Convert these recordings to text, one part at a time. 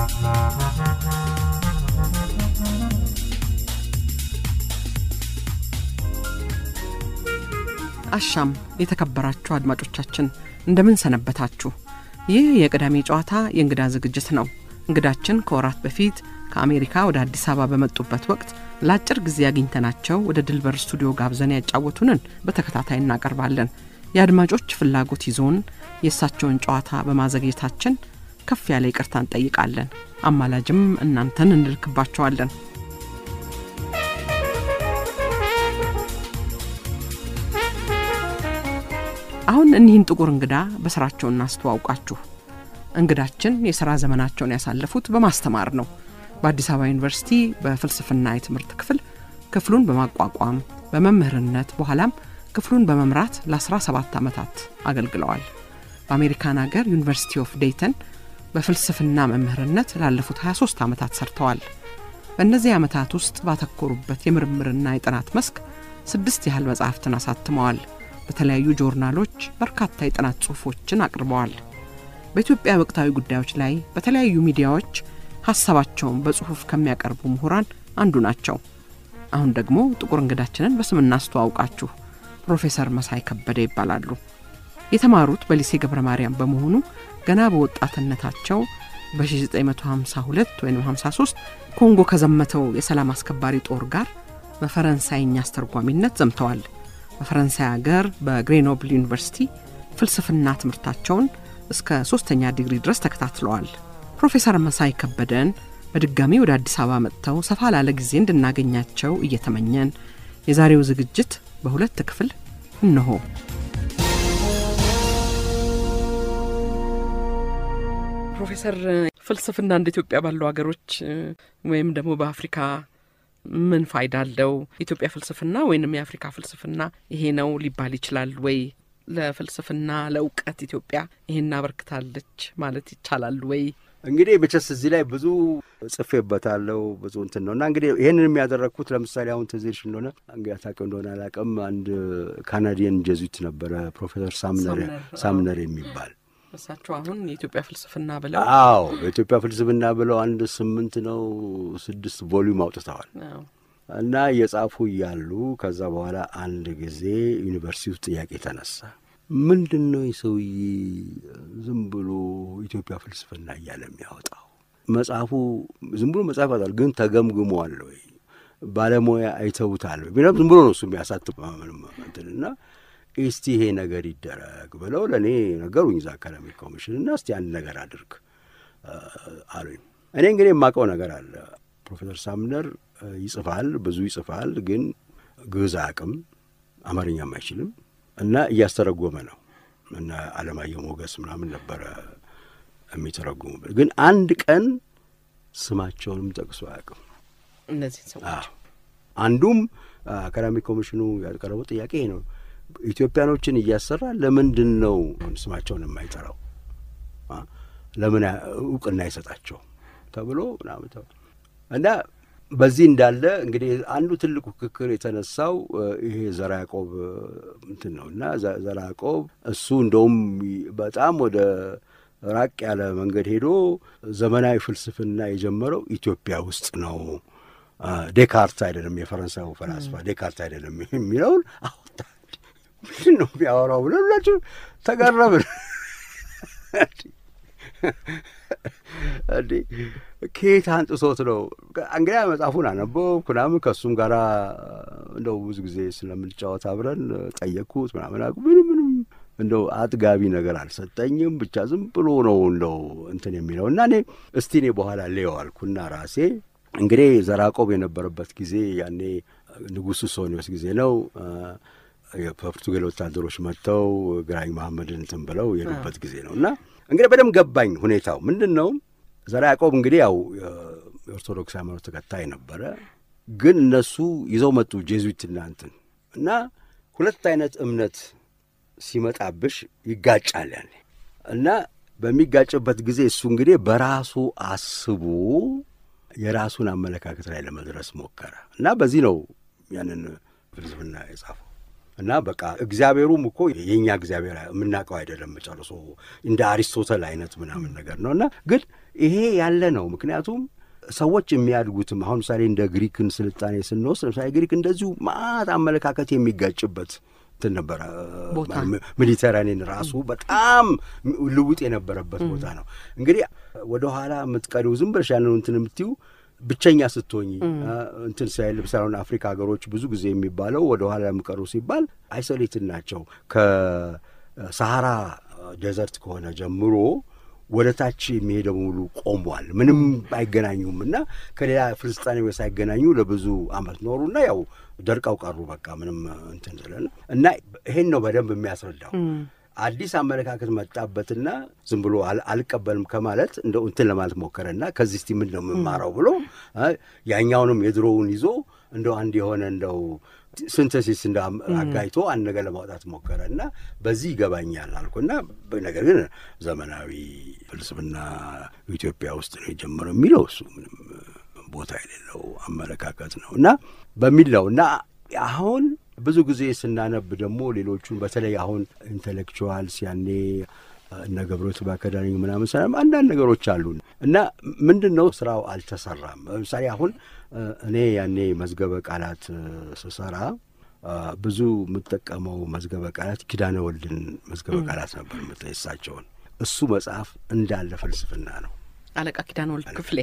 አሻም የተከበራችሁ አድማጮቻችን እንደምን ሰነበታችሁ? ይህ የቅዳሜ ጨዋታ የእንግዳ ዝግጅት ነው። እንግዳችን ከወራት በፊት ከአሜሪካ ወደ አዲስ አበባ በመጡበት ወቅት ለአጭር ጊዜ አግኝተናቸው ወደ ድልበር ስቱዲዮ ጋብዘን ያጫወቱንን በተከታታይ እናቀርባለን። የአድማጮች ፍላጎት ይዞን የእሳቸውን ጨዋታ በማዘግየታችን ከፍ ያለ ይቅርታ እንጠይቃለን። አማላጅም እናንተን እንልክባቸዋለን። አሁን እኒህን ጥቁር እንግዳ በስራቸው እናስተዋውቃችሁ። እንግዳችን የሥራ ዘመናቸውን ያሳለፉት በማስተማር ነው። በአዲስ አበባ ዩኒቨርሲቲ በፍልስፍና የትምህርት ክፍል ክፍሉን በማቋቋም በመምህርነት በኋላም ክፍሉን በመምራት ለ17 ዓመታት አገልግለዋል። በአሜሪካን አገር ዩኒቨርሲቲ ኦፍ ዴይተን በፍልስፍና መምህርነት ላለፉት 23 ዓመታት ሰርተዋል። በእነዚህ ዓመታት ውስጥ ባተኮሩበት የምርምርና የጥናት መስክ ስድስት ያህል መጻሕፍትን አሳትመዋል። በተለያዩ ጆርናሎች በርካታ የጥናት ጽሑፎችን አቅርበዋል። በኢትዮጵያ ወቅታዊ ጉዳዮች ላይ በተለያዩ ሚዲያዎች ሀሳባቸውን በጽሑፍ ከሚያቀርቡ ምሁራን አንዱ ናቸው። አሁን ደግሞ ጥቁር እንግዳችንን በስም እናስተዋውቃችሁ። ፕሮፌሰር መሳይ ከበደ ይባላሉ። የተማሩት በሊሴ ገብረ ማርያም በመሆኑ ገና በወጣትነታቸው በ1952 ወይም 53 ኮንጎ ከዘመተው የሰላም አስከባሪ ጦር ጋር በፈረንሳይኛ አስተርጓሚነት ዘምተዋል። በፈረንሳይ ሀገር በግሬኖብል ዩኒቨርሲቲ ፍልስፍና ትምህርታቸውን እስከ ሶስተኛ ዲግሪ ድረስ ተከታትለዋል። ፕሮፌሰር መሳይ ከበደን በድጋሚ ወደ አዲስ አበባ መጥተው ሰፋ ላለ ጊዜ እንድናገኛቸው እየተመኘን የዛሬው ዝግጅት በሁለት ክፍል እነሆ። ፕሮፌሰር ፍልስፍና እንደ ኢትዮጵያ ባሉ ሀገሮች ወይም ደግሞ በአፍሪካ ምን ፋይዳ አለው? ኢትዮጵያ ፍልስፍና ወይንም የአፍሪካ ፍልስፍና ይሄ ነው ሊባል ይችላል ወይ? ለፍልስፍና ለእውቀት ኢትዮጵያ ይሄን አበርክታለች ማለት ይቻላል ወይ? እንግዲህ መቼስ እዚህ ላይ ብዙ ጽፌበታለሁ ብዙ እንትን ነው እና እንግዲህ ይህንን የሚያደረግኩት ለምሳሌ አሁን ትዝ ይልሽ እንደሆነ እንግዲህ አታውቂው እንደሆነ አላውቅም፣ አንድ ካናዲየን ጀዙዊት ነበረ ፕሮፌሰር ሳምነር ሳምነር የሚባል እሳቸው አሁን የኢትዮጵያ ፍልስፍና ብለው አዎ የኢትዮጵያ ፍልስፍና ብለው አንድ ስምንት ነው ስድስት ቮሊዩም አውጥተዋል እና እየጻፉ እያሉ ከዛ በኋላ አንድ ጊዜ ዩኒቨርሲቲ ውስጥ ጥያቄ ተነሳ። ምንድን ነው የሰውዬ ዝም ብሎ ኢትዮጵያ ፍልስፍና እያለ የሚያወጣው? መጽሐፉ ዝም ብሎ መጽሐፍ ያወጣል፣ ግን ተገምግሟል ወይ? ባለሙያ አይተውታል ወይ? ዝም ብሎ ነው እሱ የሚያሳትም እና እስቲ ይሄ ነገር ይደረግ ብለው ለእኔ ነገሩኝ። እዛ አካዳሚክ ኮሚሽን እና እስቲ አንድ ነገር አድርግ አሉኝ። እኔ እንግዲህ የማውቀው ነገር አለ። ፕሮፌሰር ሳምነር ይጽፋል፣ ብዙ ይጽፋል፣ ግን ግዕዝ አያውቅም፣ አማርኛም አይችልም እና እያስተረጎመ ነው እና አለማየሁ ሞገስ ምናምን ነበረ የሚተረጉሙበት። ግን አንድ ቀን ስማቸውንም ጠቅሶ አያውቅም እነዚህ ሰዎች። አንዱም አካዳሚክ ኮሚሽኑ ያቀረበው ጥያቄ ነው ኢትዮጵያኖችን እያሰራ ለምንድን ነው ስማቸውን የማይጠራው? ለምን እውቅና አይሰጣቸው ተብሎ ምናምን እና በዚህ እንዳለ እንግዲህ አንዱ ትልቁ ክክር የተነሳው ይሄ ዘራ ያዕቆብ እንትን ነው እና ዘራ ያዕቆብ እሱ እንደውም በጣም ወደ ራቅ ያለ መንገድ ሄዶ ዘመናዊ ፍልስፍና የጀመረው ኢትዮጵያ ውስጥ ነው። ዴካርት አይደለም የፈረንሳዩ ፈላስፋ ዴካርት አይደለም የሚለውን አወጣ። ምንድን ነው የሚያወራው ብለን ሁላችሁ ተገረምን። እንዴ ከየት አንጥሶት ነው? እንግዲያ መጽሐፉን አነበብኩ ምናምን ከእሱም ጋር እንደው ብዙ ጊዜ ስለምንጫወት አብረን ጠየቅኩት ምናምን ምንም ምንም እንደው አጥጋቢ ነገር አልሰጠኝም። ብቻ ዝም ብሎ ነው እንደው እንትን የሚለው እና እኔ እስቲ እኔ በኋላ ሌው አልኩና ራሴ እንግዲህ ዘራቆብ የነበረበት ጊዜ ያኔ ንጉሱ ሶኒዮስ ጊዜ ነው። የፖርቱጋል ወታደሮች መጥተው ግራኝ መሐመድን እንትን ብለው የሄዱበት ጊዜ ነው እና እንግዲህ በደንብ ገባኝ ሁኔታው ምንድን ነው። ዘራ ያዕቆብ እንግዲህ ያው የኦርቶዶክስ ሃይማኖት ተከታይ ነበረ፣ ግን እነሱ ይዘው መጡ ጄዙዊትና እንትን እና ሁለት አይነት እምነት ሲመጣብሽ ይጋጫል ያኔ እና በሚጋጭበት ጊዜ እሱ እንግዲህ በራሱ አስቡ የራሱን አመለካከት ላይ ለመድረስ ሞከረ እና በዚህ ነው ያንን ፍልስፍና የጻፈው እና በቃ እግዚአብሔሩም እኮ የእኛ እግዚአብሔር የምናውቀው አይደለም ጨርሶ እንደ አሪስቶተል አይነት ምናምን ነገር ነው እና ግን ይሄ ያለ ነው። ምክንያቱም ሰዎች የሚያድጉትም አሁን ምሳሌ እንደ ግሪክን ስልጣኔ ስንወስድ ለምሳሌ ግሪክ እንደዚሁ ማት አመለካከት የሚጋጭበት እንትን ነበረ። ሜዲተራኒን ራሱ በጣም ልውጥ የነበረበት ቦታ ነው። እንግዲህ ወደኋላ የምትቀሪው ዝም ብለሽ ያንን እንትን የምትዩ ብቸኛ ስትሆኝ እንትን ሳይል ለምሳሌ አፍሪካ ሀገሮች ብዙ ጊዜ የሚባለው ወደ ኋላ የሚቀሩ ሲባል አይሶሌትድ ናቸው። ከሰሃራ ዴዘርት ከሆነ ጀምሮ ወደ ታች የሚሄደው ሙሉ ቆሟል። ምንም አይገናኙም እና ከሌላ ፍልስጣኔዎች ሳይገናኙ ለብዙ አመት ኖሩና ያው ደርቀው ቀሩ። በቃ ምንም እንትን ስለን እና ይሄን ነው በደንብ የሚያስረዳው። አዲስ አመለካከት መጣበትና ዝም ብሎ አልቀበልም ከማለት እንደው እንትን ለማለት ሞከረና ከዚህ እስቲ ምን ነው የምማረው ብሎ ያኛውንም የድሮውን ይዞ እንደው አንድ የሆነ እንደው ሲንተሲስ እንደ አጋይቶ አንድ ነገር ለማውጣት ሞከረ እና በዚህ ይገባኛል አልኩና ነገር ግን ዘመናዊ ፍልስፍና ኢትዮጵያ ውስጥ ነው የጀመረው የሚለው እሱ ምንም ቦታ የሌለው አመለካከት ነው እና በሚል ነው እና አሁን ብዙ ጊዜ ስናነብ ደግሞ ሌሎቹን በተለይ አሁን ኢንቴሌክቹዋልስ ያኔ እነ ገብረት በአካዳሚ ምናምን ሰላም አንዳንድ ነገሮች አሉ እና ምንድን ነው ስራው አልተሰራም። ለምሳሌ አሁን እኔ ያኔ መዝገበ ቃላት ስሰራ ብዙ የምጠቀመው መዝገበ ቃላት ኪዳነ ወልድን መዝገበ ቃላት ነበር የምጠየሳቸውን እሱ መጽሐፍ እንዳለ ፍልስፍና ነው። አለቃ ኪዳነ ወልድ ክፍሌ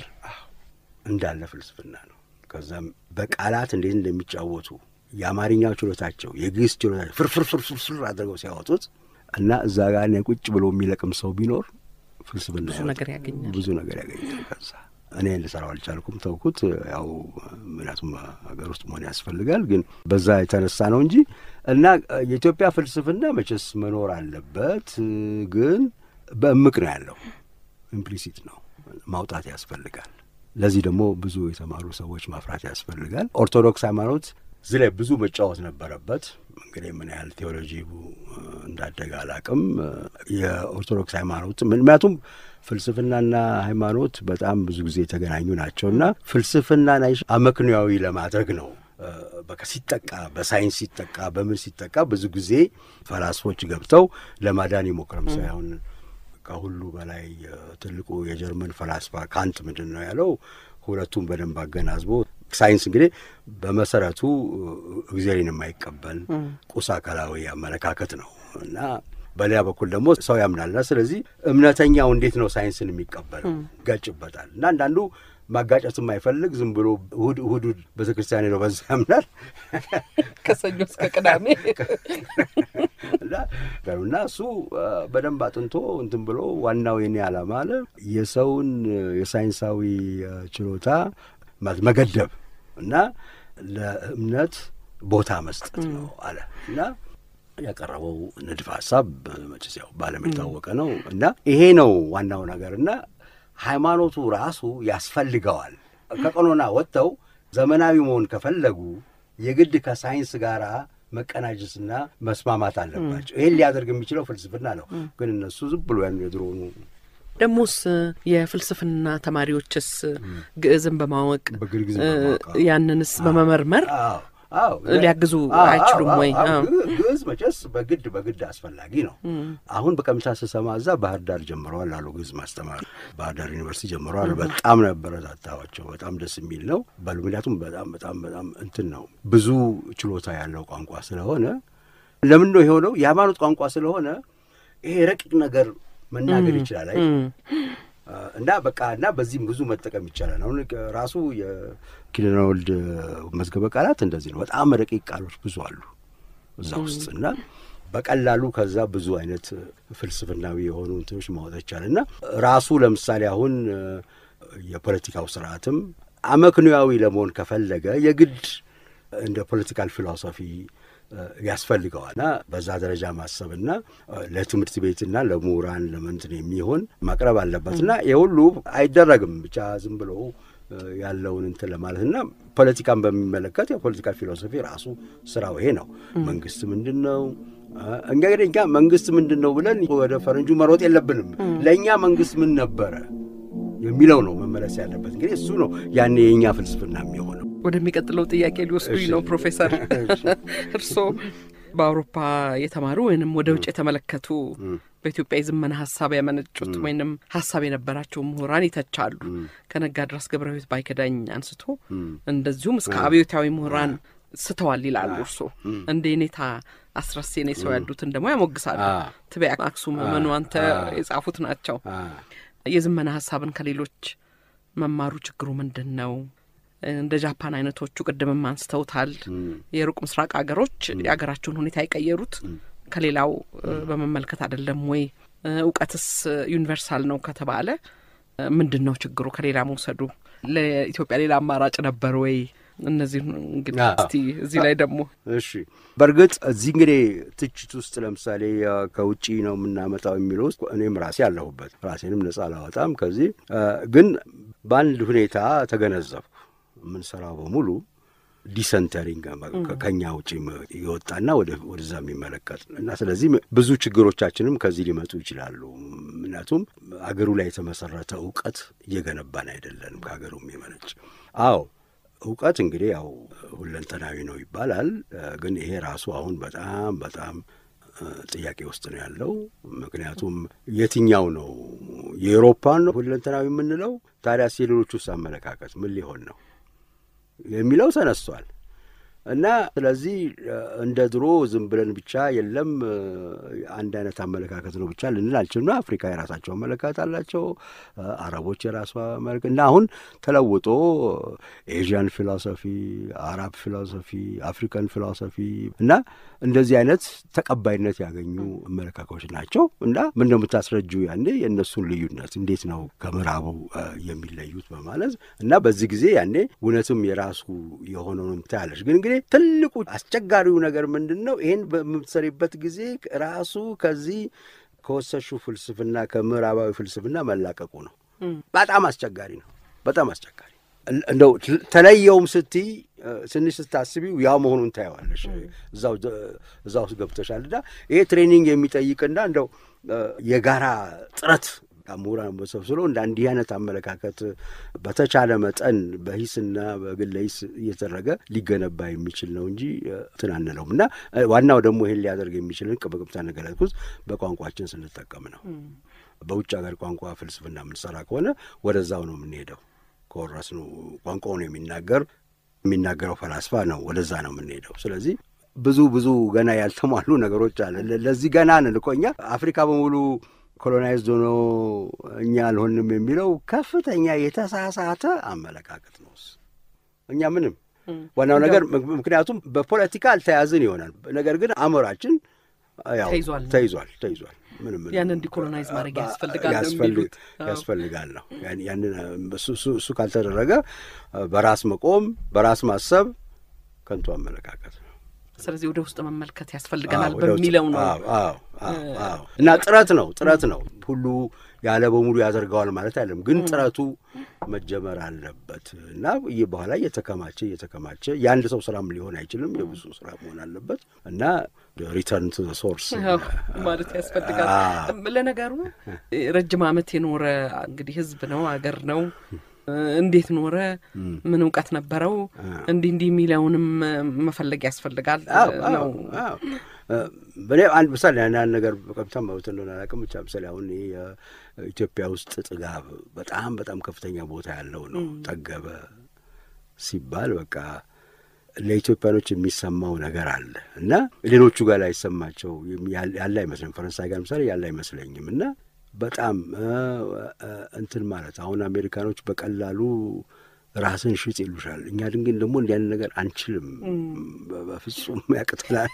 እንዳለ ፍልስፍና ነው። ከዛም በቃላት እንዴት እንደሚጫወቱ የአማርኛው ችሎታቸው የግዕዝ ችሎታቸው ፍርፍርፍርፍር አድርገው ሲያወጡት እና እዛ ጋር እኔ ቁጭ ብሎ የሚለቅም ሰው ቢኖር ፍልስፍና ብዙ ነገር ያገኛል። ብዙ ነገር ያገኛል። ከዛ እኔ ልሰራው አልቻልኩም፣ ተውኩት። ያው ምክንያቱም ሀገር ውስጥ መሆን ያስፈልጋል። ግን በዛ የተነሳ ነው እንጂ እና የኢትዮጵያ ፍልስፍና መቼስ መኖር አለበት። ግን በእምቅ ነው ያለው፣ ኢምፕሊሲት ነው፣ ማውጣት ያስፈልጋል። ለዚህ ደግሞ ብዙ የተማሩ ሰዎች ማፍራት ያስፈልጋል። ኦርቶዶክስ ሃይማኖት እዚህ ላይ ብዙ መጫወት ነበረበት። እንግዲህ ምን ያህል ቴዎሎጂ እንዳደገ አላቅም። የኦርቶዶክስ ሃይማኖት ምክንያቱም ፍልስፍናና ሃይማኖት በጣም ብዙ ጊዜ የተገናኙ ናቸው እና ፍልስፍናን አመክንያዊ ለማድረግ ነው በቃ ሲጠቃ በሳይንስ ሲጠቃ በምን ሲጠቃ ብዙ ጊዜ ፈላስፎች ገብተው ለማዳን ይሞክረም ሳይሆን ከሁሉ በላይ ትልቁ የጀርመን ፈላስፋ ካንት ምንድን ነው ያለው? ሁለቱም በደንብ አገናዝቦ ሳይንስ እንግዲህ በመሰረቱ እግዚአብሔርን የማይቀበል ቁስ አካላዊ አመለካከት ነው እና በሌላ በኩል ደግሞ ሰው ያምናልና ስለዚህ እምነተኛው እንዴት ነው ሳይንስን የሚቀበለው? ይጋጭበታል እና አንዳንዱ ማጋጨት የማይፈልግ ዝም ብሎ እሁድ እሁድ ቤተ ክርስቲያን ሄደው በዛ ያምናል ከሰኞ እስከ ቅዳሜ እና እሱ በደንብ አጥንቶ እንትን ብሎ ዋናው የኔ ዓላማ አለ የሰውን የሳይንሳዊ ችሎታ መገደብ እና ለእምነት ቦታ መስጠት ነው አለ እና ያቀረበው ንድፍ ሀሳብ መቼስ ያው በዓለም የታወቀ ነው እና ይሄ ነው ዋናው ነገር እና ሃይማኖቱ ራሱ ያስፈልገዋል። ከቀኖና ወጥተው ዘመናዊ መሆን ከፈለጉ የግድ ከሳይንስ ጋር መቀናጀትና መስማማት አለባቸው። ይህን ሊያደርግ የሚችለው ፍልስፍና ነው። ግን እነሱ ዝም ብሎ ያን የድሮኑ ደሞስ የፍልስፍና ተማሪዎችስ ግዕዝን በማወቅ በግዕዝ ያንንስ በመመርመር አዎ ሊያግዙ አይችሉም ወይ? ግዕዝ መቼስ በግድ በግድ አስፈላጊ ነው። አሁን በቀምሳ ስሰማ እዛ ባህር ዳር ጀምረዋል አሉ ግዕዝ ማስተማር ባህር ዳር ዩኒቨርሲቲ ጀምረዋል። በጣም ነበረታታዋቸው። በጣም ደስ የሚል ነው በሉ። ምክንያቱም በጣም በጣም በጣም እንትን ነው ብዙ ችሎታ ያለው ቋንቋ ስለሆነ ለምን ነው የሆነው? የሃይማኖት ቋንቋ ስለሆነ ይሄ ረቂቅ ነገር መናገር ይችላል አይ እና በቃ እና በዚህም ብዙ መጠቀም ይቻላል። አሁን ራሱ የኪዳነ ወልድ መዝገበ ቃላት እንደዚህ ነው። በጣም ረቂቅ ቃሎች ብዙ አሉ እዛ ውስጥ እና በቀላሉ ከዛ ብዙ አይነት ፍልስፍናዊ የሆኑ እንትኖች ማውጣት ይቻላል እና ራሱ ለምሳሌ አሁን የፖለቲካው ስርዓትም አመክንያዊ ለመሆን ከፈለገ የግድ እንደ ፖለቲካል ፊሎሶፊ ያስፈልገዋል እና በዛ ደረጃ ማሰብና ለትምህርት ቤትና ለምሁራን ለምንትን የሚሆን ማቅረብ አለበት እና የሁሉ አይደረግም ብቻ ዝም ብሎ ያለውን እንትን ለማለት እና ፖለቲካን በሚመለከት የፖለቲካል ፊሎሶፊ ራሱ ስራው ይሄ ነው። መንግስት ምንድን ነው? እንግዲህ እኛ መንግስት ምንድን ነው ብለን ወደ ፈረንጁ መሮጥ የለብንም። ለእኛ መንግስት ምን ነበረ የሚለው ነው መመለስ ያለበት። እንግዲህ እሱ ነው ያኔ የእኛ ፍልስፍና የሚሆነው። ወደሚቀጥለው ጥያቄ ሊወስዱኝ ነው ፕሮፌሰር። እርስዎ በአውሮፓ የተማሩ ወይንም ወደ ውጭ የተመለከቱ በኢትዮጵያ የዘመነ ሀሳብ ያመነጩት ወይንም ሀሳብ የነበራቸው ምሁራን ይተቻሉ። ከነጋ ድረስ ገብረ ሕይወት ባይከዳኝ አንስቶ እንደዚሁም እስከ አብዮታዊ ምሁራን ስተዋል ይላሉ። እርሶ እንደ ኔታ አስረሴኔ ሰው ያሉትን ደግሞ ያሞግሳሉ። ትቤ አክሱም መኑ አንተ የጻፉት ናቸው። የዘመነ ሀሳብን ከሌሎች መማሩ ችግሩ ምንድን ነው? እንደ ጃፓን አይነቶቹ ቅድምም አንስተውታል። የሩቅ ምስራቅ ሀገሮች የሀገራቸውን ሁኔታ የቀየሩት ከሌላው በመመልከት አይደለም ወይ? እውቀትስ ዩኒቨርሳል ነው ከተባለ ምንድን ነው ችግሩ? ከሌላ መውሰዱ ለኢትዮጵያ ሌላ አማራጭ ነበር ወይ? እነዚህ እንግዲህ እስቲ እዚህ ላይ ደግሞ እሺ፣ በእርግጥ እዚህ እንግዲህ ትችት ውስጥ ለምሳሌ ከውጭ ነው የምናመጣው የሚለው ውስጥ እኔም ራሴ አለሁበት። ራሴንም ነጻ አላወጣም። ከዚህ ግን በአንድ ሁኔታ ተገነዘብኩ። የምንሰራው በሙሉ ዲሰንተሪንግ ከኛ ውጭ የወጣና ወደዛ የሚመለከት እና ስለዚህ ብዙ ችግሮቻችንም ከዚህ ሊመጡ ይችላሉ። ምክንያቱም አገሩ ላይ የተመሰረተ እውቀት እየገነባን አይደለንም ከሀገሩ የሚመነጭ አዎ እውቀት እንግዲህ ያው ሁለንተናዊ ነው ይባላል። ግን ይሄ ራሱ አሁን በጣም በጣም ጥያቄ ውስጥ ነው ያለው። ምክንያቱም የትኛው ነው የአውሮፓን ነው ሁለንተናዊ የምንለው? ታዲያስ የሌሎች ውስጥ አመለካከት ምን ሊሆን ነው የሚለው ተነስቷል። እና ስለዚህ እንደ ድሮ ዝም ብለን ብቻ የለም አንድ አይነት አመለካከት ነው ብቻ ልንል አልችልም። አፍሪካ የራሳቸው አመለካከት አላቸው፣ አረቦች የራሷ አመለካከት እና አሁን ተለውጦ ኤዥያን ፊሎሶፊ፣ አራብ ፊሎሶፊ፣ አፍሪካን ፊሎሶፊ እና እንደዚህ አይነት ተቀባይነት ያገኙ አመለካከቶች ናቸው። እና ምን እንደምታስረጁ ያኔ የእነሱን ልዩነት እንዴት ነው ከምዕራቡ የሚለዩት በማለት እና በዚህ ጊዜ ያኔ እውነትም የራሱ የሆነውን ታያለች። ግን እንግዲህ ትልቁ አስቸጋሪው ነገር ምንድን ነው? ይህን በምትሰሪበት ጊዜ ራሱ ከዚህ ከወሰሹ ፍልስፍና ከምዕራባዊ ፍልስፍና መላቀቁ ነው። በጣም አስቸጋሪ ነው። በጣም አስቸጋሪ እንደው ተለየውም ስትይ ትንሽ ስታስቢው ያው መሆኑን ታየዋለሽ። እዛ ውስጥ ገብተሻል እና ይሄ ትሬኒንግ የሚጠይቅና እንደው የጋራ ጥረት ምሁራን በሰብስሎ እንደ እንዲህ አይነት አመለካከት በተቻለ መጠን በሂስና በግለ ሂስ እየተደረገ ሊገነባ የሚችል ነው እንጂ እንትን አንለውም እና ዋናው ደግሞ ይሄን ሊያደርግ የሚችልን በቅብታ ነገለጥኩት በቋንቋችን ስንጠቀም ነው። በውጭ ሀገር ቋንቋ ፍልስፍና የምንሰራ ከሆነ ወደዛው ነው የምንሄደው። ከወረስ ነው ቋንቋውን የሚናገር የሚናገረው ፈላስፋ ነው፣ ወደዛ ነው የምንሄደው። ስለዚህ ብዙ ብዙ ገና ያልተሟሉ ነገሮች አለ። ለዚህ ገና ነን እኮ እኛ አፍሪካ በሙሉ ኮሎናይዝድ ሆኖ እኛ አልሆንም የሚለው ከፍተኛ የተሳሳተ አመለካከት ነው። እኛ ምንም ዋናው ነገር ምክንያቱም በፖለቲካ አልተያዝን ይሆናል። ነገር ግን አእምሯችን ያው ተይዟል ተይዟል። ምንም ያንን ዲኮሎናይዝ ማድረግ ያስፈልጋል ያስፈልጋል ነው። ያንን እሱ ካልተደረገ በራስ መቆም በራስ ማሰብ ከንቱ አመለካከት ነው። ስለዚህ ወደ ውስጥ መመልከት ያስፈልገናል በሚለው ነው እና ጥረት ነው ጥረት ነው ሁሉ ያለ በሙሉ ያደርገዋል ማለት አይደለም፣ ግን ጥረቱ መጀመር አለበት እና ይህ በኋላ እየተከማቸ እየተከማቸ የአንድ ሰው ስራም ሊሆን አይችልም፣ የብዙ ስራ መሆን አለበት እና ሪተርን ቱ ሶርስ ማለት ያስፈልጋል። ለነገሩ ረጅም ዓመት የኖረ እንግዲህ ህዝብ ነው አገር ነው እንዴት ኖረ? ምን እውቀት ነበረው? እንዲህ እንዲህ የሚለውንም መፈለግ ያስፈልጋል ነው። በእኔ አንድ ምሳሌ አንድ ነገር በቀጥታ መብት እንደሆነ አላውቅም። ብቻ ምሳሌ አሁን ይህ ኢትዮጵያ ውስጥ ጥጋብ በጣም በጣም ከፍተኛ ቦታ ያለው ነው። ጠገበ ሲባል በቃ ለኢትዮጵያኖች የሚሰማው ነገር አለ እና ሌሎቹ ጋር ላይሰማቸው ያለ አይመስለኝም። ፈረንሳይ ጋር ምሳሌ ያለ አይመስለኝም እና በጣም እንትን ማለት አሁን አሜሪካኖች በቀላሉ ራስን ሽጥ ይሉሻል። እኛ ድንግን ደግሞ እንዲህ አይነት ነገር አንችልም፣ በፍጹም ያቅተናል።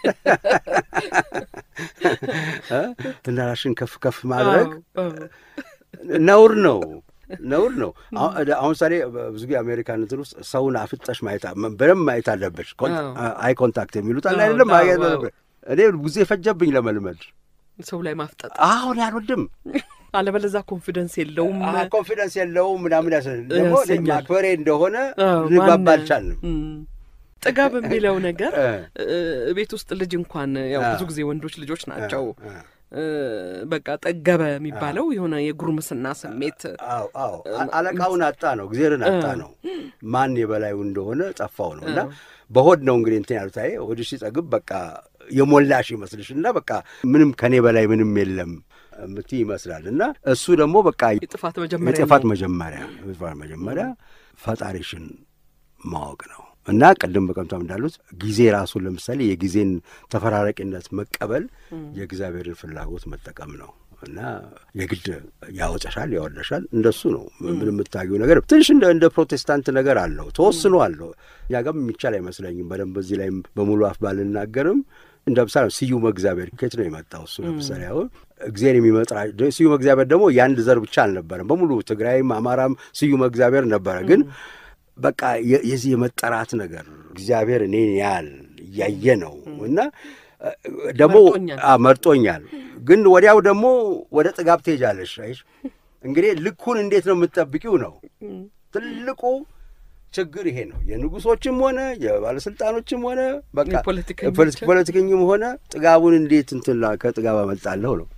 እና ራስሽን ከፍ ከፍ ማድረግ ነውር ነው ነውር ነው። አሁን ምሳሌ ብዙ ጊዜ አሜሪካን እንትን ውስጥ ሰውን አፍጠሽ ማየት በደንብ ማየት አለበች። አይ ኮንታክት የሚሉት አለ አይደለም። እኔ ጊዜ ፈጀብኝ ለመልመድ ሰው ላይ ማፍጠጥ አሁን ያልወድም አለበለዛ ኮንፊደንስ የለውም ኮንፊደንስ የለውም ምናምን ያስ ደግሞ ማክበሬ እንደሆነ ልግባባ አልቻልንም። ጥጋብ የሚለው ነገር ቤት ውስጥ ልጅ እንኳን ያው ብዙ ጊዜ ወንዶች ልጆች ናቸው በቃ ጠገበ የሚባለው የሆነ የጉርምስና ስሜት አለቃውን አጣ ነው፣ እግዜርን አጣ ነው። ማን የበላዩ እንደሆነ ጠፋው ነው እና በሆድ ነው እንግዲህ እንትን ያሉት። አይ ሆድሽ ሲጠግብ በቃ የሞላሽ ይመስልሽ እና በቃ ምንም ከኔ በላይ ምንም የለም እምትይ ይመስላል እና እሱ ደግሞ በቃ የጥፋት መጀመሪያ የጥፋት መጀመሪያ የጥፋት መጀመሪያ ፈጣሪሽን ማወቅ ነው እና ቅድም በቀምቷም እንዳሉት ጊዜ ራሱን ለምሳሌ የጊዜን ተፈራራቂነት መቀበል የእግዚአብሔርን ፍላጎት መጠቀም ነው እና የግድ ያወጨሻል ያወለሻል እንደሱ ነው። ምን የምታየው ነገር ትንሽ እንደ እንደ ፕሮቴስታንት ነገር አለው ተወስኖ አለው። እኛ ጋርም የሚቻል አይመስለኝም በደንብ በዚህ ላይም በሙሉ አፍ ባልናገርም እንደ ምሳሌ ስዩመ እግዚአብሔር ከየት ነው የመጣው? እሱ ለምሳሌ አሁን እግዚአብሔር የሚመጥራ ስዩመ እግዚአብሔር ደግሞ የአንድ ዘር ብቻ አልነበረም። በሙሉ ትግራይም አማራም ስዩመ እግዚአብሔር ነበረ። ግን በቃ የዚህ የመጠራት ነገር እግዚአብሔር እኔን ያህል እያየ ነው እና ደግሞ መርጦኛል። ግን ወዲያው ደግሞ ወደ ጥጋብ ትሄጃለሽ። አይሽ እንግዲህ ልኩን እንዴት ነው የምትጠብቂው ነው ትልቁ ችግር ይሄ ነው። የንጉሶችም ሆነ የባለስልጣኖችም ሆነ በቃ ፖለቲከኝም ሆነ ጥጋቡን እንዴት እንትን ከጥጋብ አመልጣለሁ ነው።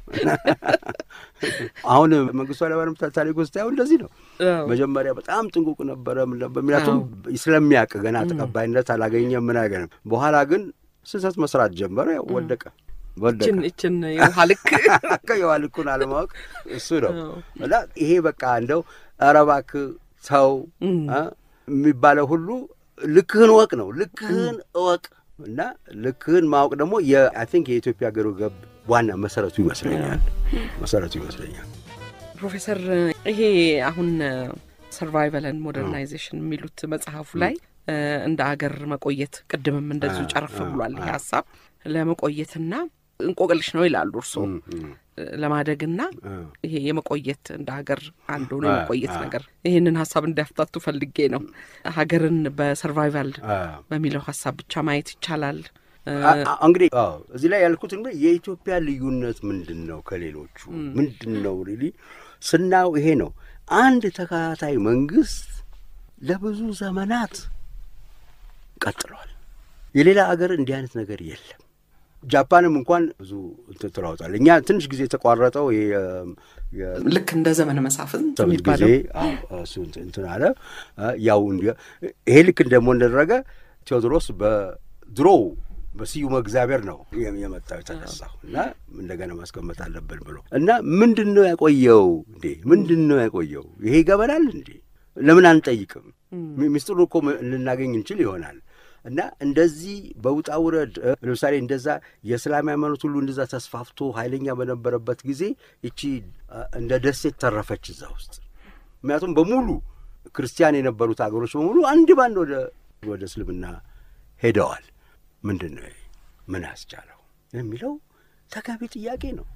አሁን መንግስቱ ኃይለማርያም ታሪክ ውስጥ ያው እንደዚህ ነው። መጀመሪያ በጣም ጥንቁቅ ነበረ። ምክንያቱም ስለሚያውቅ ገና ተቀባይነት አላገኘም ምን አገኘም። በኋላ ግን ስህተት መስራት ጀመረ። ያው ወደቀ ወደቀ። ይችን የውሃ ልክ የውሃ ልኩን አለማወቅ እሱ ነው እና ይሄ በቃ እንደው ኧረ እባክህ ተው የሚባለው ሁሉ ልክህን እወቅ ነው። ልክህን እወቅ እና ልክህን ማወቅ ደግሞ አይ ቲንክ የኢትዮጵያ ገሩ ገብ ዋና መሰረቱ ይመስለኛል መሰረቱ ይመስለኛል። ፕሮፌሰር ይሄ አሁን ሰርቫይቫልን ሞደርናይዜሽን የሚሉት መጽሐፉ ላይ እንደ አገር መቆየት ቅድምም እንደዚሁ ጨረፍ ብሏል። ይሄ ሀሳብ ለመቆየትና እንቆቅልሽ ነው ይላሉ እርስዎ ለማደግና ይሄ የመቆየት እንደ ሀገር አንዱ ነው የመቆየት ነገር። ይህንን ሀሳብ እንዲያፍታቱ ፈልጌ ነው። ሀገርን በሰርቫይቫል በሚለው ሀሳብ ብቻ ማየት ይቻላል። እንግዲህ እዚህ ላይ ያልኩት እንግዲህ የኢትዮጵያ ልዩነት ምንድን ነው ከሌሎቹ ምንድን ነው ሪሊ ስናየው ይሄ ነው። አንድ ተከታታይ መንግስት ለብዙ ዘመናት ቀጥሏል። የሌላ አገር እንዲህ አይነት ነገር የለም። ጃፓንም እንኳን ብዙ እንትን ትለዋውጣል። እኛ ትንሽ ጊዜ የተቋረጠው ልክ እንደ ዘመነ መሳፍንት ጊዜ የሚባለው እሱ እንትን አለ። ያው ይሄ ልክ እንደሞ እንደደረገ ቴዎድሮስ በድሮው በስዩመ እግዚአብሔር ነው የመጣው የተነሳው እና እንደገና ማስቀመጥ አለብን ብሎ እና ምንድን ነው ያቆየው እንዴ? ምንድን ነው ያቆየው? ይሄ ይገበናል እንዴ? ለምን አንጠይቅም? ሚስጥሩ እኮ ልናገኝ እንችል ይሆናል። እና እንደዚህ በውጣ ውረድ ለምሳሌ እንደዛ የእስላም ሃይማኖት ሁሉ እንደዛ ተስፋፍቶ ኃይለኛ በነበረበት ጊዜ ይቺ እንደ ደሴት ተረፈች እዛ ውስጥ። ምክንያቱም በሙሉ ክርስቲያን የነበሩት አገሮች በሙሉ አንድ ባንድ ወደ ወደ እስልምና ሄደዋል። ምንድን ነው ምን ያስቻለው የሚለው ተገቢ ጥያቄ ነው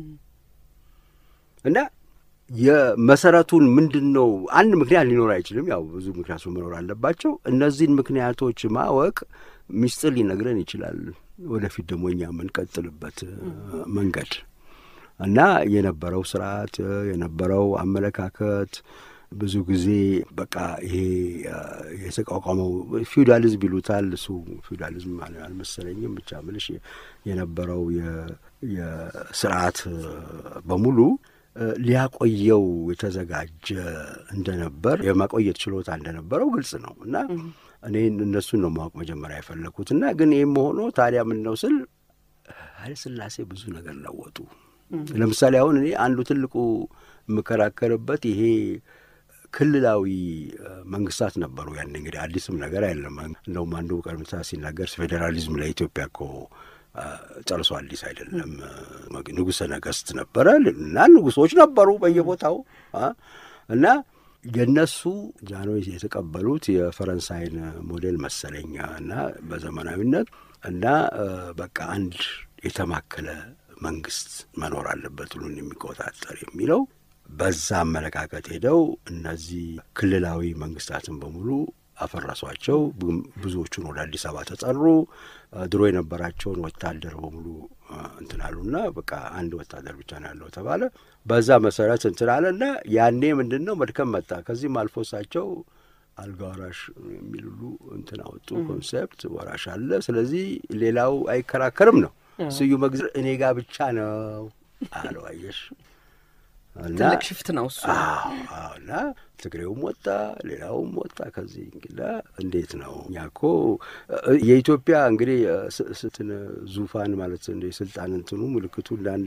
እና የመሰረቱን ምንድን ነው? አንድ ምክንያት ሊኖር አይችልም። ያው ብዙ ምክንያቶች መኖር አለባቸው። እነዚህን ምክንያቶች ማወቅ ሚስጥር ሊነግረን ይችላል። ወደፊት ደግሞ እኛ የምንቀጥልበት መንገድ እና የነበረው ስርዓት የነበረው አመለካከት ብዙ ጊዜ በቃ ይሄ የተቋቋመው ፊውዳሊዝም ይሉታል። እሱ ፊውዳሊዝም አልመሰለኝም። ብቻ ምልሽ የነበረው የስርዓት በሙሉ ሊያቆየው የተዘጋጀ እንደነበር የማቆየት ችሎታ እንደነበረው ግልጽ ነው እና እኔ እነሱን ነው ማወቅ መጀመሪያ የፈለግኩት እና ግን ይህም ሆኖ ታዲያ ምን ነው ስል ኃይለ ሥላሴ ብዙ ነገር ለወጡ። ለምሳሌ አሁን እኔ አንዱ ትልቁ የምከራከርበት ይሄ ክልላዊ መንግስታት ነበሩ። ያን እንግዲህ አዲስም ነገር አይደለም። እንደውም አንዱ ቀርምታ ሲናገር ፌዴራሊዝም ለኢትዮጵያ እኮ ጨርሶ አዲስ አይደለም። ንጉሠ ነገሥት ነበረ እና ንጉሶች ነበሩ በየቦታው እና የነሱ ጃንሆይ የተቀበሉት የፈረንሳይን ሞዴል መሰለኛ እና በዘመናዊነት እና በቃ አንድ የተማከለ መንግስት መኖር አለበት ሁሉን የሚቆጣጠር የሚለው በዛ አመለካከት ሄደው እነዚህ ክልላዊ መንግስታትን በሙሉ አፈረሷቸው። ብዙዎቹን ወደ አዲስ አበባ ተጠሩ። ድሮ የነበራቸውን ወታደር በሙሉ እንትን አሉና በቃ አንድ ወታደር ብቻ ነው ያለው ተባለ። በዛ መሰረት እንትን አለ እና ያኔ ምንድን ነው መድከም መጣ። ከዚህም አልፎ እሳቸው አልጋ ወራሽ የሚል ሁሉ እንትን አወጡ። ኮንሴፕት ወራሽ አለ፣ ስለዚህ ሌላው አይከራከርም ነው። ስዩመ እግዚአብሔር እኔ ጋር ብቻ ነው አለው። አየሽ ትልቅ ሽፍት ነው እሱ። እና ትግሬውም ወጣ፣ ሌላውም ወጣ። ከዚህ እንግዲህ እንዴት ነው እኛ እኮ የኢትዮጵያ እንግዲህ ስትን ዙፋን ማለት እንደ ስልጣን እንትኑ ምልክቱ እንደ አንድ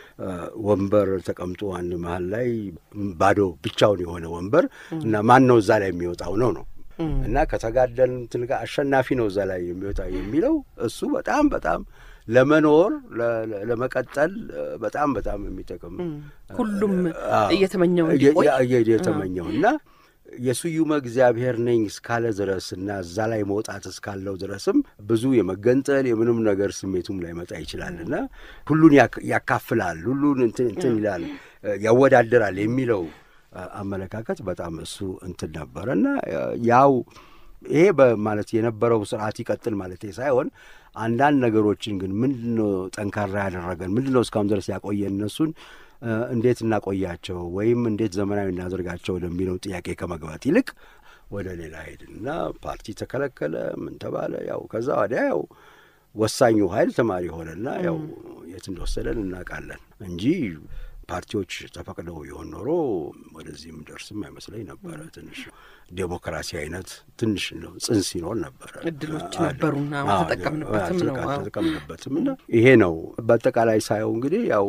ወንበር ተቀምጦ አንድ መሀል ላይ ባዶ ብቻውን የሆነ ወንበር እና ማን ነው እዛ ላይ የሚወጣው ነው ነው እና ከተጋደል እንትን ጋር አሸናፊ ነው እዛ ላይ የሚወጣ የሚለው እሱ በጣም በጣም ለመኖር ለመቀጠል በጣም በጣም የሚጠቅም ሁሉም እየተመኘው እየተመኘው እና የስዩመ እግዚአብሔር ነኝ እስካለ ድረስ እና እዛ ላይ መውጣት እስካለው ድረስም ብዙ የመገንጠል የምንም ነገር ስሜቱም ላይመጣ ይችላል እና ሁሉን ያካፍላል፣ ሁሉን እንትን እንትን ይላል፣ ያወዳደራል የሚለው አመለካከት በጣም እሱ እንትን ነበረ እና ያው ይሄ በማለት የነበረው ስርዓት ይቀጥል ማለት ሳይሆን አንዳንድ ነገሮችን ግን ምንድን ነው ጠንካራ ያደረገን ምንድን ነው እስካሁን ድረስ ያቆየን እነሱን እንዴት እናቆያቸው ወይም እንዴት ዘመናዊ እናደርጋቸው ለሚለው ጥያቄ ከመግባት ይልቅ ወደ ሌላ ሄድንና ፓርቲ ተከለከለ፣ ምን ተባለ። ያው ከዛ ወዲያ ያው ወሳኙ ኃይል ተማሪ ሆነና ያው የት እንደወሰደን እናውቃለን እንጂ ፓርቲዎች ተፈቅደው የሆን ኖሮ ወደዚህም ደርስም አይመስለኝ ነበረ። ትንሽ ዴሞክራሲ አይነት ትንሽ ነው ጽንስ ይኖር ነበረ። እድሎች ነበሩና ተጠቀምንበትም ነው ተጠቀምንበትም እና ይሄ ነው በአጠቃላይ ሳየው እንግዲህ ያው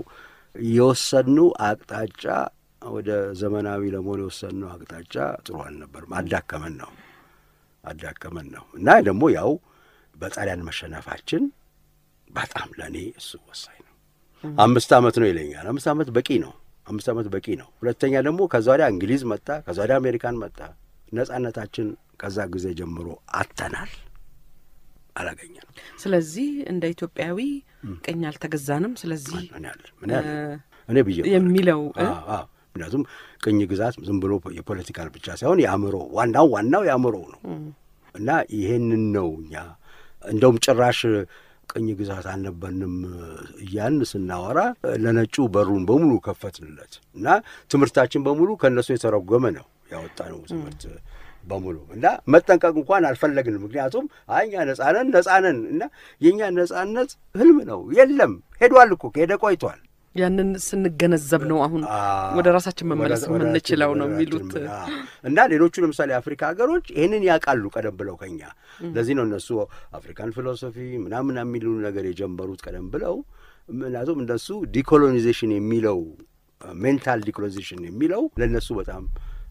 የወሰኑ አቅጣጫ ወደ ዘመናዊ ለመሆን የወሰኑ አቅጣጫ ጥሩ አልነበርም። አዳከመን ነው አዳከመን ነው እና ደግሞ ያው በጣሊያን መሸነፋችን በጣም ለእኔ እሱ ወሳኝ ነው። አምስት ዓመት ነው ይለኛል። አምስት ዓመት በቂ ነው። አምስት ዓመት በቂ ነው። ሁለተኛ ደግሞ ከዛ ወዲያ እንግሊዝ መጣ፣ ከዛ ወዲያ አሜሪካን መጣ። ነጻነታችን ከዛ ጊዜ ጀምሮ አጥተናል፣ አላገኘንም። ስለዚህ እንደ ኢትዮጵያዊ ቀኝ አልተገዛንም። ስለዚህ ምን ያለ እኔ ብዬ የሚለው ምክንያቱም ቅኝ ግዛት ዝም ብሎ የፖለቲካል ብቻ ሳይሆን የአእምሮ ዋናው ዋናው የአእምሮ ነው እና ይሄንን ነው እኛ እንደውም ጭራሽ ቅኝ ግዛት አልነበርንም እያን ስናወራ ለነጩ በሩን በሙሉ ከፈትንለት እና ትምህርታችን በሙሉ ከእነሱ የተረጎመ ነው ያወጣነው ትምህርት በሙሉ እና መጠንቀቅ እንኳን አልፈለግንም። ምክንያቱም አይ እኛ ነጻነን ነጻነን እና የእኛ ነጻነት ህልም ነው የለም ሄዷል እኮ ከሄደ ቆይቷል። ያንን ስንገነዘብ ነው አሁን ወደ ራሳችን መመለስ የምንችለው ነው የሚሉት እና ሌሎቹ ለምሳሌ አፍሪካ ሀገሮች ይህንን ያውቃሉ ቀደም ብለው ከኛ። ለዚህ ነው እነሱ አፍሪካን ፊሎሶፊ ምናምን የሚሉ ነገር የጀመሩት ቀደም ብለው። ምክንያቱም እነሱ ዲኮሎኒዜሽን የሚለው ሜንታል ዲኮሎኒዜሽን የሚለው ለእነሱ በጣም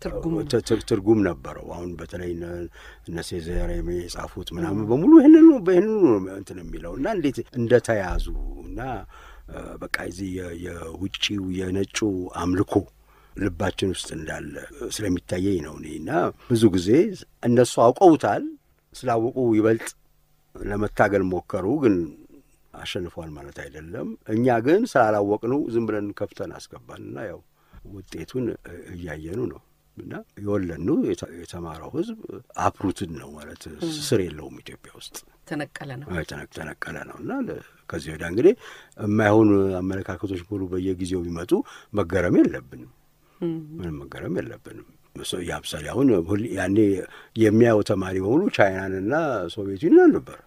ትርጉም ነበረው። አሁን በተለይ እነ ሴዘር የጻፉት ምናምን በሙሉ ይህንኑ በይህንኑ እንትን የሚለው እና እንዴት እንደተያዙ እና በቃ እዚህ የውጭው የነጩ አምልኮ ልባችን ውስጥ እንዳለ ስለሚታየኝ ነው እኔ እና ብዙ ጊዜ እነሱ አውቀውታል። ስላወቁ ይበልጥ ለመታገል ሞከሩ፣ ግን አሸንፏል ማለት አይደለም። እኛ ግን ስላላወቅነው ዝም ብለን ከፍተን አስገባንና ያው ውጤቱን እያየኑ ነው እና የወለኑ የተማረው ሕዝብ አፕሩትን ነው ማለት ስር የለውም ኢትዮጵያ ውስጥ ተነቀለ ነው ተነቀለ ነው እና ከዚህ ወዲያ እንግዲህ የማይሆኑ አመለካከቶች ሙሉ በየጊዜው ቢመጡ መገረም የለብንም። ምንም መገረም የለብንም። ለምሳሌ አሁን ያኔ የሚያየው ተማሪ በሙሉ ቻይናንና ሶቪየት ዩኒየን ነበር።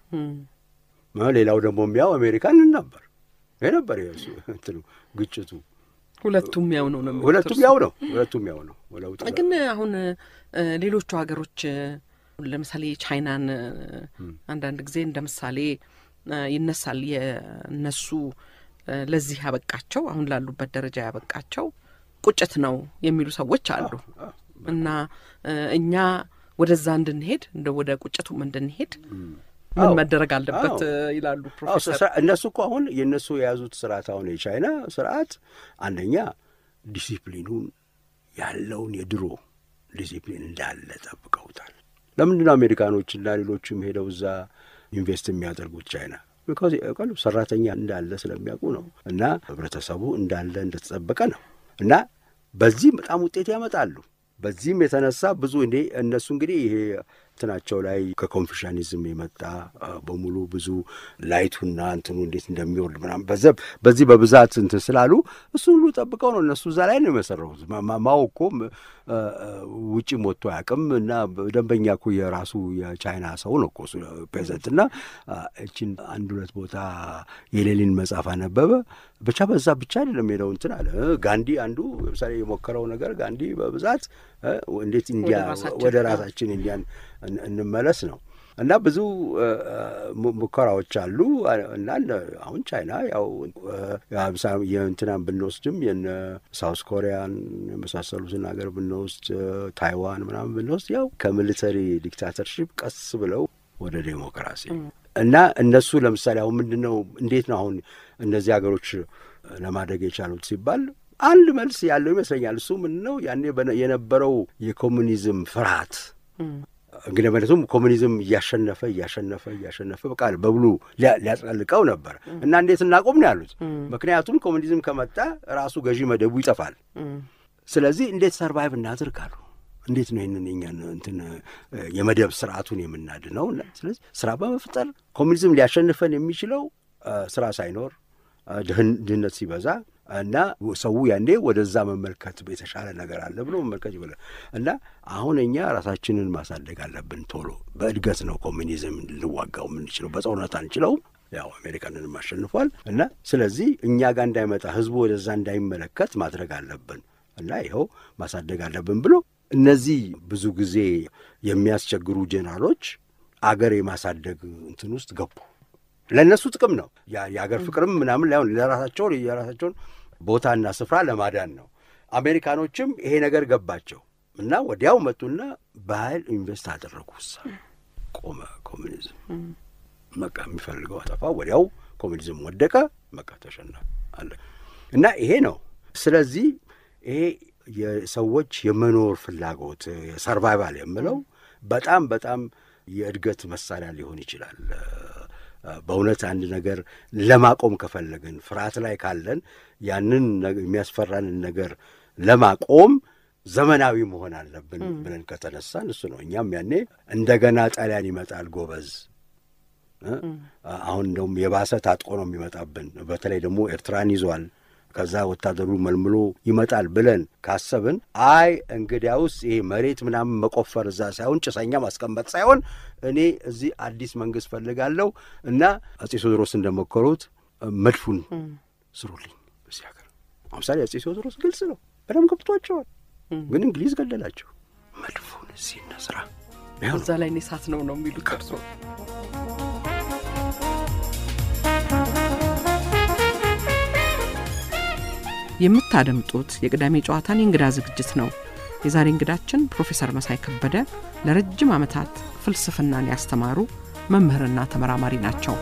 ሌላው ደግሞ የሚያው አሜሪካንን ነበር። ይህ ነበር እንትኑ ግጭቱ። ሁለቱም ያው ነው ነው ሁለቱም ያው ነው ሁለቱም ያው ነው። ግን አሁን ሌሎቹ ሀገሮች ለምሳሌ ቻይናን አንዳንድ ጊዜ እንደ ምሳሌ ይነሳል። የእነሱ ለዚህ ያበቃቸው አሁን ላሉበት ደረጃ ያበቃቸው ቁጭት ነው የሚሉ ሰዎች አሉ እና እኛ ወደዛ እንድንሄድ እንደ ወደ ቁጭቱም እንድንሄድ ምን መደረግ አለበት ይላሉ ፕሮፌሰር። እነሱ እኮ አሁን የእነሱ የያዙት ስርዓት አሁን የቻይና ስርዓት አንደኛ ዲሲፕሊኑን ያለውን የድሮ ዲሲፕሊን እንዳለ ጠብቀውታል። ለምንድን ነው አሜሪካኖችና ሌሎችም ሄደው እዛ ኢንቨስት የሚያደርጉት ቻይና? ቢካዝ ሰራተኛ እንዳለ ስለሚያውቁ ነው። እና ህብረተሰቡ እንዳለ እንደተጠበቀ ነው። እና በዚህም በጣም ውጤት ያመጣሉ። በዚህም የተነሳ ብዙ እንዴ እነሱ እንግዲህ ይሄ እንትናቸው ላይ ከኮንፊሽኒዝም የመጣ በሙሉ ብዙ ላይቱና እንትኑ እንዴት እንደሚወርድ ምናምን በዘብ በዚህ በብዛት እንትን ስላሉ እሱን ሁሉ ጠብቀው ነው እነሱ እዛ ላይ ነው የመሰረቱት። ማው እኮ ውጭም ወጥቶ አያውቅም እና ደንበኛ እኮ የራሱ የቻይና ሰው ነው እኮ ፕሬዘንት እና እችን አንድ ሁለት ቦታ የሌሊን መጽሐፍ አነበበ። ብቻ በዛ ብቻ አይደለም ሄደው እንትን አለ። ጋንዲ አንዱ ለምሳሌ የሞከረው ነገር ጋንዲ በብዛት እንዴት እንዲያ ወደ ራሳችን እንዲያን እንመለስ ነው እና ብዙ ሙከራዎች አሉ እና አሁን ቻይና ያው የእንትናን ብንወስድም የነ ሳውስ ኮሪያን የመሳሰሉትን ሀገር ብንወስድ ታይዋን ምናምን ብንወስድ ያው ከሚሊተሪ ዲክታተርሺፕ ቀስ ብለው ወደ ዴሞክራሲ እና እነሱ ለምሳሌ አሁን ምንድን ነው እንዴት ነው አሁን እነዚህ ሀገሮች ለማደግ የቻሉት ሲባል አንድ መልስ ያለው ይመስለኛል። እሱ ምንድን ነው ያኔ የነበረው የኮሙኒዝም ፍርሃት እንግዲህ ማለቱም ኮሙኒዝም እያሸነፈ እያሸነፈ እያሸነፈ በቃ በብሉ ሊያጥለቅቀው ነበር እና እንዴት እናቆም ነው ያሉት። ምክንያቱም ኮሙኒዝም ከመጣ ራሱ ገዢ መደቡ ይጠፋል። ስለዚህ እንዴት ሰርቫይቭ እናድርግ አሉ። እንዴት ነው ይህንን የኛን እንትን የመደብ ስርዓቱን የምናድነው? ስለዚህ ስራ በመፍጠር ኮሙኒዝም ሊያሸንፈን የሚችለው ስራ ሳይኖር ድህነት ሲበዛ እና ሰው ያኔ ወደዛ መመልከት የተሻለ ነገር አለ ብሎ መመልከት ይበላል እና አሁን እኛ ራሳችንን ማሳደግ አለብን። ቶሎ በእድገት ነው ኮሚኒዝም ልዋጋው የምንችለው፣ በጦርነት አንችለውም። ያው አሜሪካንንም አሸንፏል እና ስለዚህ እኛ ጋር እንዳይመጣ ህዝቡ ወደዛ እንዳይመለከት ማድረግ አለብን እና ይኸው ማሳደግ አለብን ብሎ እነዚህ ብዙ ጊዜ የሚያስቸግሩ ጄኔራሎች አገር የማሳደግ እንትን ውስጥ ገቡ። ለእነሱ ጥቅም ነው የአገር ፍቅርም ምናምን ላይሆን ለራሳቸውን የራሳቸውን ቦታና ስፍራ ለማዳን ነው። አሜሪካኖችም ይሄ ነገር ገባቸው እና ወዲያው መጡና በኃይል ኢንቨስት አደረጉ። እዛ ቆመ ኮሚኒዝም። በቃ የሚፈልገው አጠፋ። ወዲያው ኮሚኒዝም ወደቀ። በቃ ተሸነፈ አለ እና ይሄ ነው። ስለዚህ ይሄ የሰዎች የመኖር ፍላጎት ሰርቫይቫል የምለው በጣም በጣም የእድገት መሳሪያ ሊሆን ይችላል። በእውነት አንድ ነገር ለማቆም ከፈለግን ፍርሃት ላይ ካለን ያንን የሚያስፈራንን ነገር ለማቆም ዘመናዊ መሆን አለብን ብለን ከተነሳን እሱ ነው። እኛም ያኔ እንደገና ጣሊያን ይመጣል ጎበዝ፣ አሁን እንደውም የባሰ ታጥቆ ነው የሚመጣብን። በተለይ ደግሞ ኤርትራን ይዟል። ከዛ ወታደሩ መልምሎ ይመጣል ብለን ካሰብን አይ እንግዲያውስ ይሄ መሬት ምናምን መቆፈር እዛ ሳይሆን ጭሰኛ ማስቀመጥ ሳይሆን እኔ እዚህ አዲስ መንግስት ፈልጋለሁ እና አጼ ቴዎድሮስ እንደሞከሩት መድፉን ስሩልኝ በዚህ ሀገር። ለምሳሌ አጼ ቴዎድሮስ ግልጽ ነው፣ በደንብ ገብቷቸዋል። ግን እንግሊዝ ገደላቸው። መድፉን እዚህ እንስራ እዛ ላይ እሳት ነው ነው የሚሉት እርሶ የምታደምጡት የቅዳሜ ጨዋታን የእንግዳ ዝግጅት ነው። የዛሬ እንግዳችን ፕሮፌሰር መሳይ ከበደ ለረጅም ዓመታት ፍልስፍናን ያስተማሩ መምህርና ተመራማሪ ናቸው።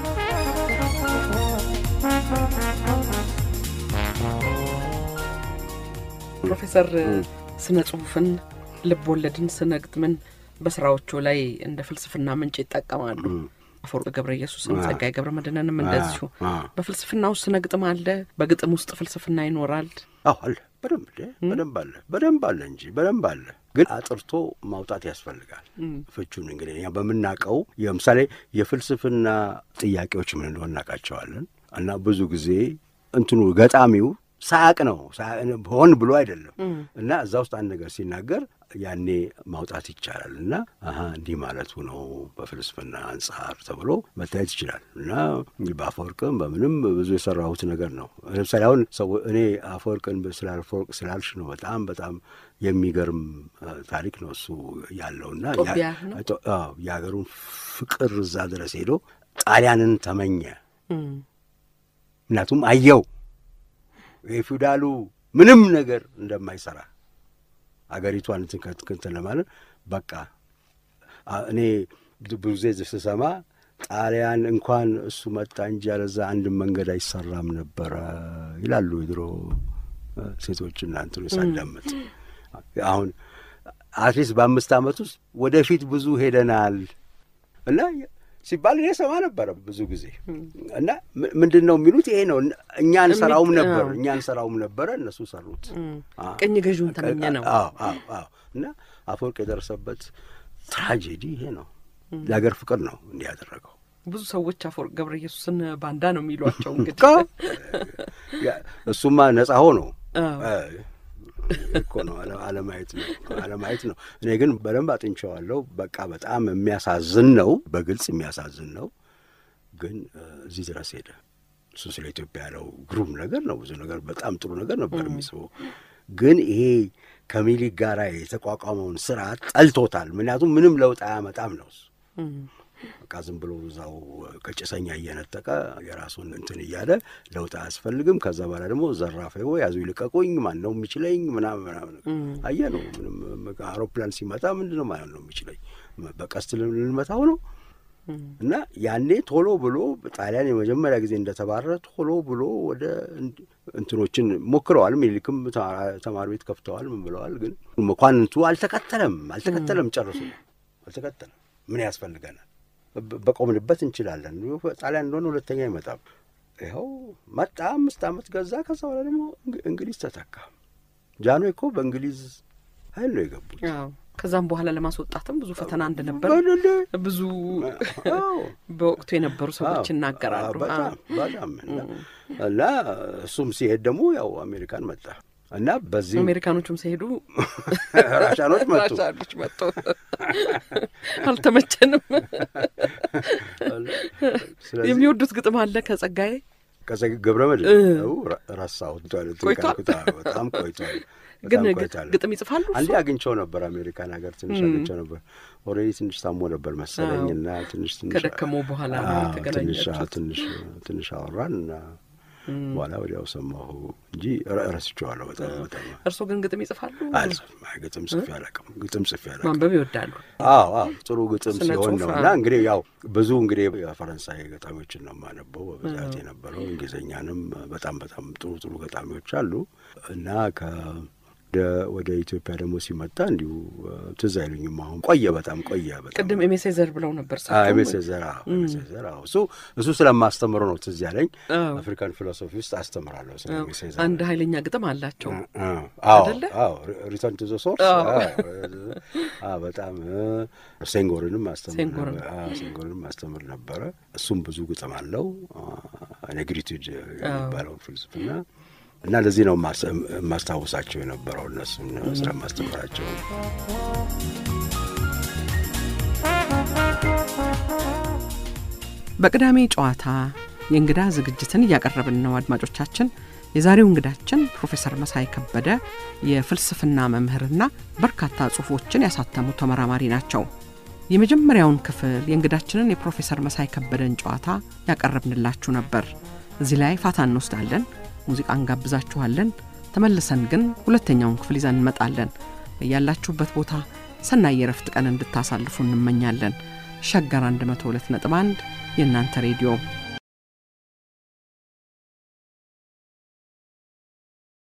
ፕሮፌሰር ስነ ጽሁፍን፣ ልብ ወለድን፣ ስነ ግጥምን በስራዎቹ ላይ እንደ ፍልስፍና ምንጭ ይጠቀማሉ። አፈወርቅ ገብረ ኢየሱስን ጸጋዬ ገብረ መድኅንንም እንደዚሁ። በፍልስፍና ውስጥ ስነ ግጥም አለ፣ በግጥም ውስጥ ፍልስፍና ይኖራል። አዎ አለ፣ በደንብ በደንብ አለ፣ በደንብ አለ እንጂ በደንብ አለ። ግን አጥርቶ ማውጣት ያስፈልጋል ፍቹን። እንግዲህ እኛ በምናውቀው ለምሳሌ የፍልስፍና ጥያቄዎች ምን እንደሆነ እናውቃቸዋለን። እና ብዙ ጊዜ እንትኑ ገጣሚው ሳያቅ ነው ሆን ብሎ አይደለም። እና እዛ ውስጥ አንድ ነገር ሲናገር ያኔ ማውጣት ይቻላል እና አሀ እንዲህ ማለቱ ነው በፍልስፍና አንጻር ተብሎ መታየት ይችላል። እና በአፈወርቅም በምንም ብዙ የሰራሁት ነገር ነው። ለምሳሌ አሁን ሰው እኔ አፈወርቅን ስለ አፈወርቅ ስላልሽ ነው በጣም በጣም የሚገርም ታሪክ ነው እሱ ያለውና የሀገሩን ፍቅር እዛ ድረስ ሄዶ ጣሊያንን ተመኘ። ምክንያቱም አየው የፊውዳሉ ምንም ነገር እንደማይሰራ አገሪቷን እንትን ለማለት በቃ እኔ ብዙ ጊዜ ስሰማ ጣሊያን እንኳን እሱ መጣ እንጂ ያለዛ አንድ መንገድ አይሰራም ነበረ ይላሉ የድሮ ሴቶችና እንትኑ ሳዳምጥ። አሁን አትሊስት በአምስት ዓመት ውስጥ ወደፊት ብዙ ሄደናል እና ሲባል እኔ ሰማ ነበረ ብዙ ጊዜ እና ምንድን ነው የሚሉት ይሄ ነው። እኛ እንሰራውም ነበር እኛ እንሰራውም ነበረ እነሱ ሰሩት። ቅኝ ገዥውን ተመኘ ነው እና አፈወርቅ የደረሰበት ትራጀዲ ይሄ ነው። የሀገር ፍቅር ነው እንዲህ ያደረገው። ብዙ ሰዎች አፈወርቅ ገብረ ኢየሱስን ባንዳ ነው የሚሏቸው። እንግዲህ እሱማ ነጻ ሆኖ እኮ ነው አለማየት ነው አለማየት ነው። እኔ ግን በደንብ አጥንቸዋለሁ። በቃ በጣም የሚያሳዝን ነው፣ በግልጽ የሚያሳዝን ነው። ግን እዚህ ድረስ ሄደ እሱ ስለ ኢትዮጵያ ያለው ግሩም ነገር ነው። ብዙ ነገር በጣም ጥሩ ነገር ነበር የሚስበው። ግን ይሄ ከሚኒሊክ ጋር የተቋቋመውን ስርዓት ጠልቶታል። ምክንያቱም ምንም ለውጥ አያመጣም ነው እሱ በቃ ዝም ብሎ እዛው ከጭሰኛ እየነጠቀ የራሱን እንትን እያለ ለውጥ አያስፈልግም። ከዛ በኋላ ደግሞ ዘራፌ ወይ ያዙ ይልቀቁኝ፣ ማን ነው የሚችለኝ ምናምን ምናምን አየ ነው። ምንም አውሮፕላን ሲመጣ ምንድን ነው ማለት ነው የሚችለኝ? በቀስት ልንመታው ነው። እና ያኔ ቶሎ ብሎ ጣሊያን የመጀመሪያ ጊዜ እንደተባረረ ቶሎ ብሎ ወደ እንትኖችን ሞክረዋል። ሚኒሊክም ተማሪ ቤት ከፍተዋል። ምን ብለዋል። ግን መኳንንቱ አልተከተለም አልተከተለም፣ ጨርሶ አልተከተለም። ምን ያስፈልገናል? በቆምንበት እንችላለን። ጣሊያን እንደሆነ ሁለተኛ አይመጣም። ይኸው መጣ፣ አምስት ዓመት ገዛ። ከዛ በኋላ ደግሞ እንግሊዝ ተተካ። ጃንሆይ እኮ በእንግሊዝ ኃይል ነው የገቡት። ከዛም በኋላ ለማስወጣትም ብዙ ፈተና እንደነበር ብዙ በወቅቱ የነበሩ ሰዎች ይናገራሉ። በጣም በጣም እና እሱም ሲሄድ ደግሞ ያው አሜሪካን መጣ እና በዚህ አሜሪካኖቹም ሲሄዱ ራሻኖች መጡ ራሻኖች መጡ። አልተመቸንም። የሚወዱት ግጥም አለ ከጸጋዬ ገብረ መድኅን ረሳሁት። ቆይቷል፣ በጣም ቆይቷል። ግን ግጥም ይጽፋሉ። አንዴ አግኝቸው ነበር አሜሪካን ሀገር ትንሽ አግኝቸው ነበር። ኦልሬዲ ትንሽ ታሞ ነበር መሰለኝ እና ትንሽ ትንሽ ከደከመው በኋላ ትንሽ ትንሽ ትንሽ አወራን እና በኋላ ወዲያው ሰማሁ እንጂ ረስቼዋለሁ። በጣም በጣም እርስዎ ግን ግጥም ይጽፋሉ? ግጥም ጽፌ አላውቅም። ግጥም ጽፌ አላውቅም። ማንበብ ይወዳሉ? አዎ አዎ፣ ጥሩ ግጥም ሲሆን ነው እና እንግዲህ ያው ብዙ እንግዲህ የፈረንሳይ ገጣሚዎችን ነው የማነበው በብዛት የነበረው። እንግሊዝኛንም በጣም በጣም ጥሩ ጥሩ ገጣሚዎች አሉ እና ከ ወደ ኢትዮጵያ ደግሞ ሲመጣ እንዲሁ ትዝ አይሉኝም። አሁን ቆየ፣ በጣም ቆየ። በጣም ቅድም ኤሜሴዘር ብለው ነበር። ኤሜሴዘር ኤሜሴዘር እሱ እሱ ስለማስተምረው ነው ትዝ ያለኝ። አፍሪካን ፊሎሶፊ ውስጥ አስተምራለሁ ስለ ኤሜሴዘር። አንድ ኃይለኛ ግጥም አላቸው አይደለ? ሪተርን ቱ ዘ ሶርስ በጣም ሴንጎርንም ሴንጎርንም አስተምር ነበረ። እሱም ብዙ ግጥም አለው ኔግሪቱድ የሚባለው ፍልስፍና እና ለዚህ ነው የማስታውሳቸው የነበረው እነሱን ስለማስተምራቸው። በቅዳሜ ጨዋታ የእንግዳ ዝግጅትን እያቀረብን ነው አድማጮቻችን። የዛሬው እንግዳችን ፕሮፌሰር መሳይ ከበደ የፍልስፍና መምህርና በርካታ ጽሑፎችን ያሳተሙ ተመራማሪ ናቸው። የመጀመሪያውን ክፍል የእንግዳችንን የፕሮፌሰር መሳይ ከበደን ጨዋታ ያቀረብንላችሁ ነበር። እዚህ ላይ ፋታ እንወስዳለን። ሙዚቃ እንጋብዛችኋለን። ተመልሰን ግን ሁለተኛውን ክፍል ይዘን እንመጣለን። ያላችሁበት ቦታ ሰናይ የረፍት ቀን እንድታሳልፉ እንመኛለን። ሸገር 102 ነጥብ 1 የእናንተ ሬዲዮ